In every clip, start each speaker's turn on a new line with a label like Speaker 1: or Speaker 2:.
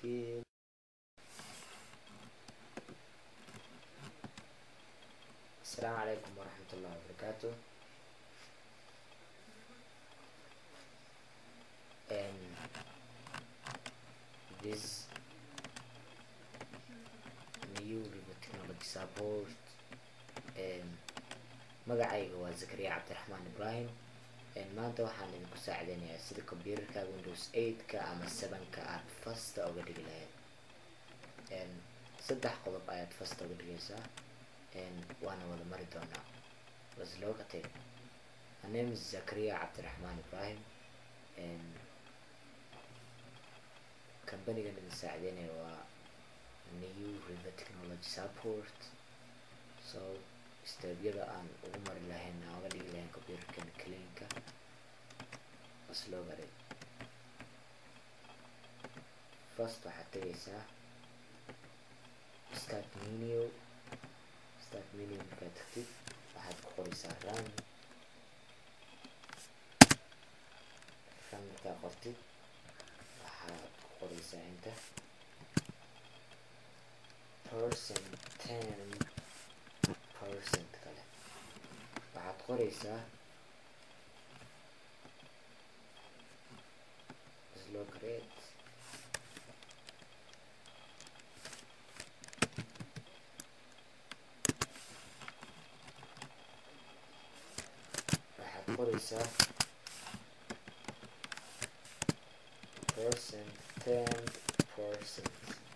Speaker 1: kill السلام عليكم ورحمة الله وبركاته and this new river technology support and magacayga waa zakariya cabdiraxmaan ibrahim maanta waxaan idinku saacideynayaa sida computerka windows eight-ka ama seven-ka aad fasta uga dhigi lahayd saddex qodob ayaad fasta uga dhigaysaa waana wada mari doonaa was look at it my name is zakariya cabdiraxmaan ibrahim companigan idin saacideynaya waa new river technology support so stebyada aan ugu mari lahayn aan uga dhigi lahayn computerkan cleanka was look at it first waxaad tegaysaa start menu start menu markaad tagtid waxaad ku qoraysaa run run markaa qortid waxaad ku qoraysaa inta percent ten percent kale waxaad qoraysaa slow create waxaad qoraysaa percent ten percent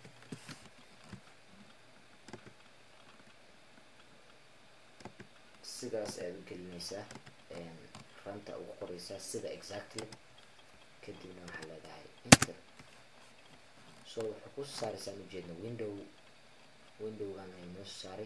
Speaker 1: sidaas ayaad u gelinaysaa ranta ugu qoraysaa sida exactly kadibna waxaa leedahay inter so wuxuu ku saaraysaa ujeedna window windowgan ay noo saaray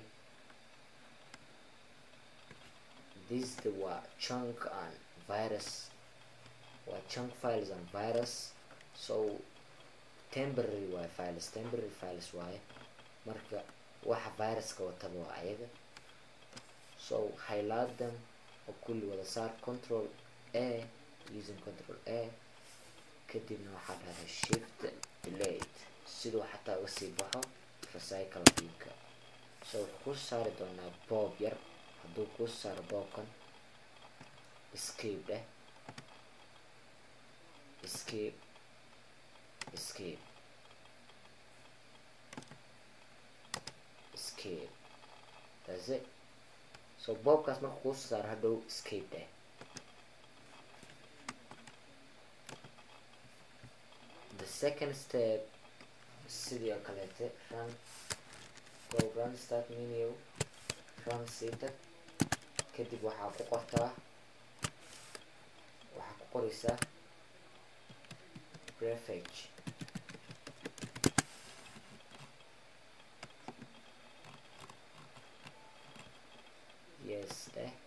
Speaker 1: this the waa chunk and virus waa chunk files and virus so temporary waaye files temporary files waaye marka waxa viruska wataba waa ayaga so highlight them oo kulli wada saar control a using control a kadibna waxaa dhahday shift delate siduu xataa uga sii baxo recycle binka so wuxuu ku saari doonaa boob yar hadduu kuu saaro boobkan escape dheh escape escape escape that's it so boobkaas marka kuu saaro hadhow escape dheh the second step sidii oo kaleete run go run start menu run sita kadib waxaa ku qortaa waxaa ku qoraysaa prefage yes eh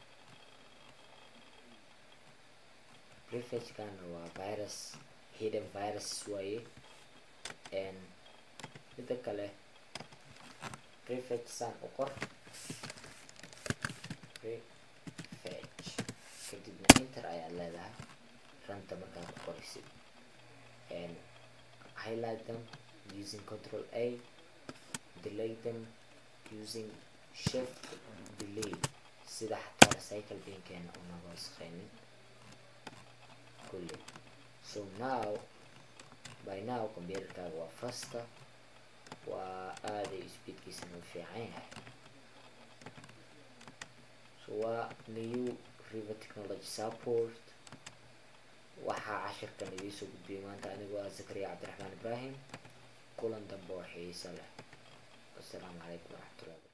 Speaker 1: prefagekana waa virus hidden virus waaye mida kale prefage saan u qor prefage kadibna inter ayaad leedahay ranta markaad ku qoraysid highlight them using control a delete them using shift delete sida xataa recycle binkeena unaga wasaqeynin kulli so now by now computerkaaga waa fasta waa aaday speedkiisana u fiican yahay so waa new river technology support waxaa cashirkan idiisoo gudbiyay maanta anigoo ah zakariya cabdiraxmaan ibrahim kulan dambe oo xiiso leh wasalaamu calaykum waraxmatullahi